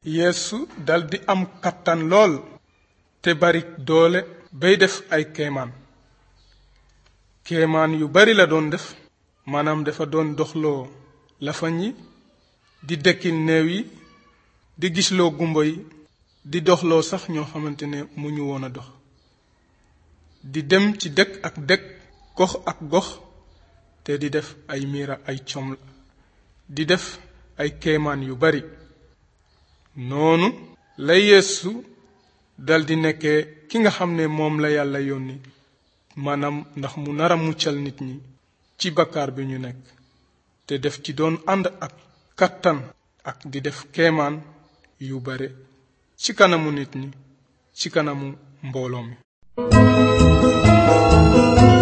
yeesu daldi am kattan lool te bari doole bay def ay kéemaan kéemaan yu bari la doon def maanaam dafa doon doxloo lafañ yi di dekkil néew yi di gisloo gumbo yi di doxloo sax ñoo xamante ne mu ñu woon a dox di dem ci dëkk ak dëkk gox ak gox te di def ay miira ay com di def ay kéemaan yu bari noonu la yeesu daldi nekkee ki nga xam ne moom la yàlla yónni maanaam ndax mu nar a muccal nit ñi ci bakkaar bi ñu nekk te def ci doon ànd ak kattan ak di def kéemaan yu bare ci kanamu nit ñi ci kanamu mbooloo mi